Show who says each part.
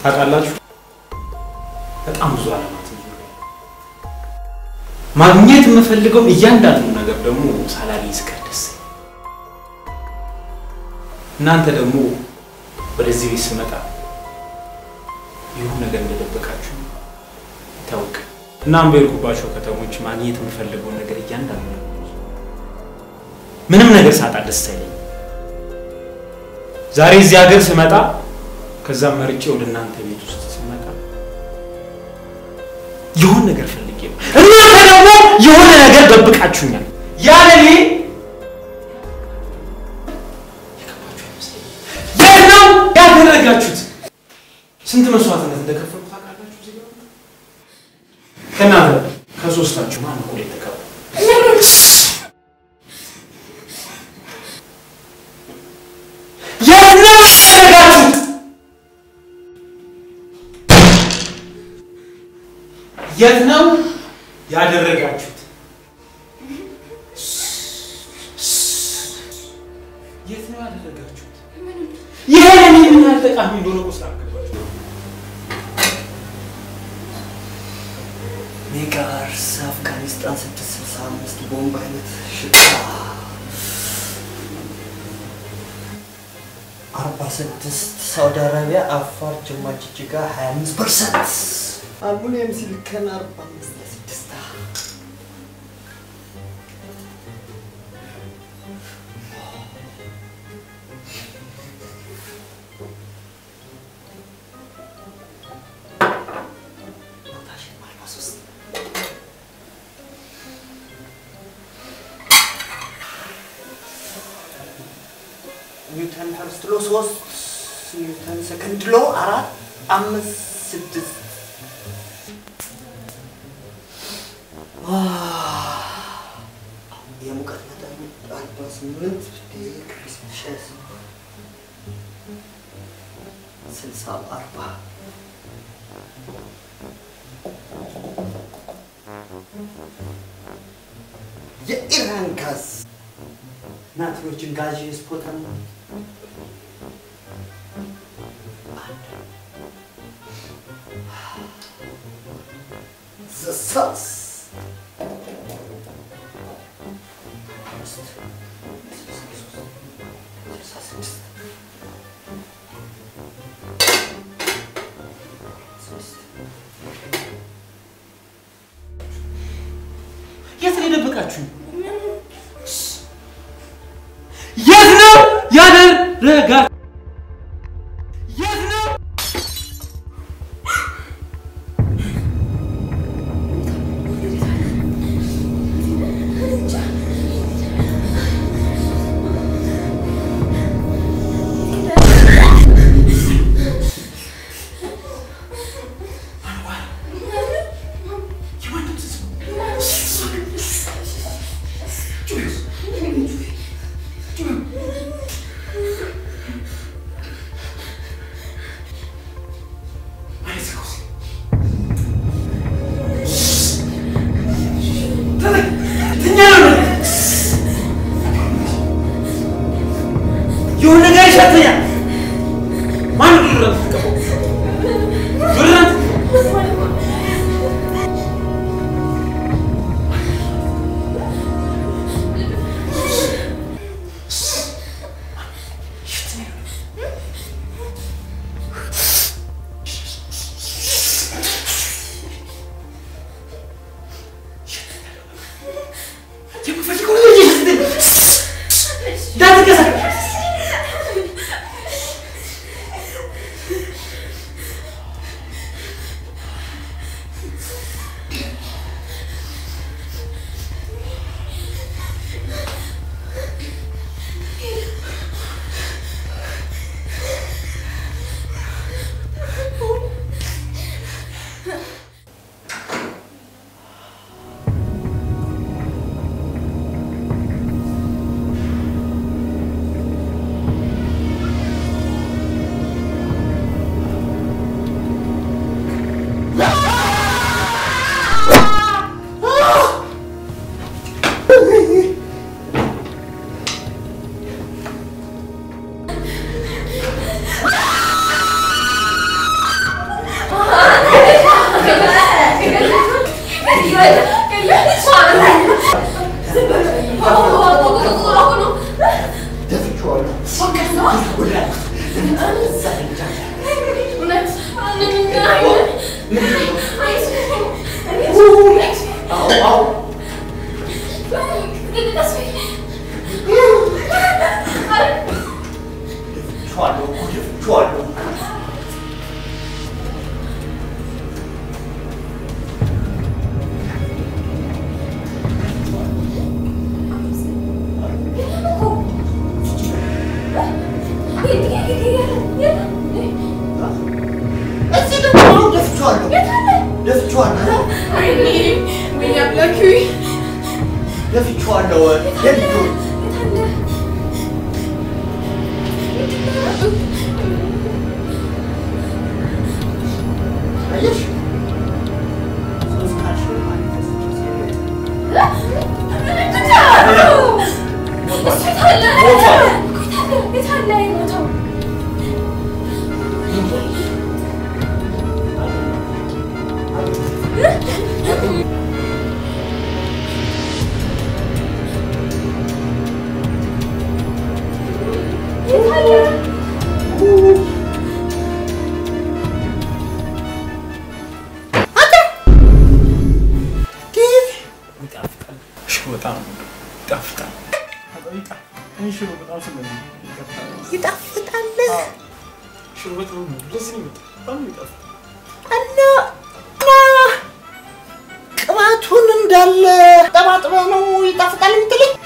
Speaker 1: ታውቃላችሁ፣ በጣም ብዙ አለማት ማግኘት የምፈልገው እያንዳንዱ ነገር ደግሞ ሳላገኝ ስቀር ደስ እናንተ ደግሞ ወደዚህ ቤት ስመጣ ይሁን ነገር እንደደበቃችሁ ይታወቅ። እናም በሄድኩባቸው ከተሞች ማግኘት የምፈልገውን ነገር እያንዳንዱ ነገር ምንም ነገር ሳጣ ደስ አይለኝም። ዛሬ እዚህ ሀገር ስመጣ ከዛም መርጬ ወደ እናንተ ቤት ውስጥ ስመጣ የሆን ነገር ፈልጌ ነው። እናንተ ደግሞ የሆነ ነገር ደብቃችሁኛል። ያለ እኔ የት ነው ያደረጋችሁት? ስንት መስዋዕትነት እንደከፈሉ ታውቃላችሁ? እዚህ ጋር ከእናንተ ከሶስታችሁ ማን እኩል የተቀበለ? የት ነው ያደረጋችሁት? የት ነው ያደረጋችሁት? የት ነው ያደረጋችሁት? ይሄ ለኔ ምን ያህል ጠቃሚ እንደሆነ እኮ ስላልገባችሁ ነው።
Speaker 2: ሜጋርስ አፍጋኒስታን ስድስት ስልሳ አምስት ቦምብ አይነት ሽታ አርባ ስድስት ሳውዲ አረቢያ አፋር ጅማ ጅጅጋ ሀያ አምስት ፐርሰንት አልሙኒየም ሲሊከን አርባ አምስት ለስድስት ፖታሽየም አርባ ሶስት ኒውተን ፈርስት ሎ ሶስት ኒውተን ሰከንድ ሎ አራት አምስት ስድስት የሙቀት መጠኑ አርባ ስምንት ዲግሪ ሴልሺየስ ስልሳ አርባ የኢራን ጋዝ ናትሮጅን ጋዝ ስፖተን ዘሳስ
Speaker 1: የት ነው የደበቃችሁ? የት ነው ያደረጋ? የት ነው የሆነ ነገር ይሸተኛል። ማን ነው ዱረት ትቀበው? ዱረት የምፈልገው ነገር ይሸተኛል። እንዳትንቀሳቀስ
Speaker 2: ደፍቼዋለሁ
Speaker 3: ወይኔ ወይኔ አምላኬ
Speaker 2: ደፍቼዋለሁ ሄዱ አየሽ ሶስት ቃልሽ ማለት
Speaker 1: ይጣፍጣል። ሽሮ በጣም ይጣፍጣል። ሽሮ በጣም ስለ
Speaker 2: ይጣፍጣል
Speaker 1: ሽሮ በጣም ደስ ይመጣል። በጣም ይጣፍጣል።
Speaker 2: እና እና ቅባቱን እንዳለ ጠባጥበ ነው ይጣፍጣል የምትለኝ